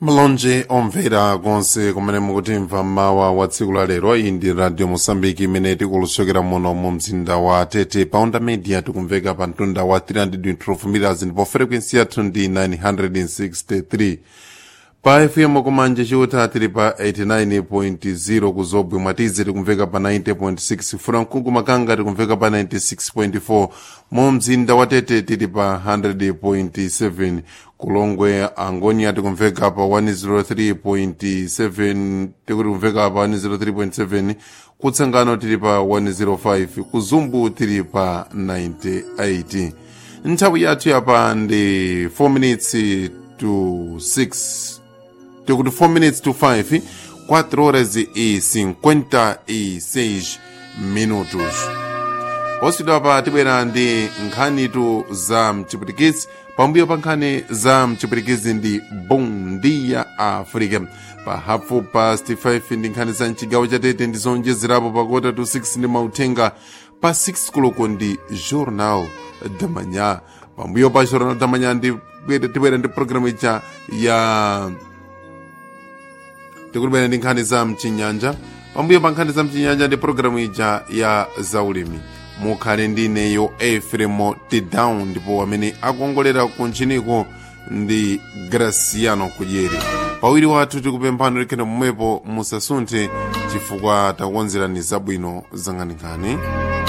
malonje omvera konse kumene mukutimva mawa wa tsiku la lero iyi ndi radio mosambiki imene tikulusokera muno mu mzinda wa tete pa onda media tikumveka pa mtunda wa 312 meters ndipo frequency yathu ndi 963 pa fm kumanje chiuta tili pa 89.0 ku zobwe mwatize tikumveka pa 90.6 furankungu makanga tikumveka pa 96.4 mu mzinda wa tete tili pa 100.7 kulongwe angonia tikumveka pa 103.7 tikumveka pa 103.7 kutsangano tili pa 105 kuzumbu tili pa 98 nthawi yathu yapa ndi 4 minutes to 6 tikuti 4 minutes to 5 4 horas e 56 minutos posidwa pa tibwera ndi nkhanitu za mchipwitikizi pambuyo pa nkhani za mchipwitikizi ndi bondia africa pa hafu past 5 ndi nkhani za mchigawo chatete ndi zonjezerapo pa kota to 6 ndi mauthenga pa 6 koloko ndi journal damanya pambuyo pa journal damanya ndi tibwera ndi programu ija ya tikulibwera ndi nkhani za mchinyanja pambuyo pa nkhani za mchinyanja ndi programu ija ya zaulimi mukhale ndi ineyo efremo tedown ndipo amene akuongolera kuntchiniko ndi graciano kudyeri pawiri wathu tikupemphani likhene momwepo musasunthe chifukwa takukonzerani zabwino zanganikani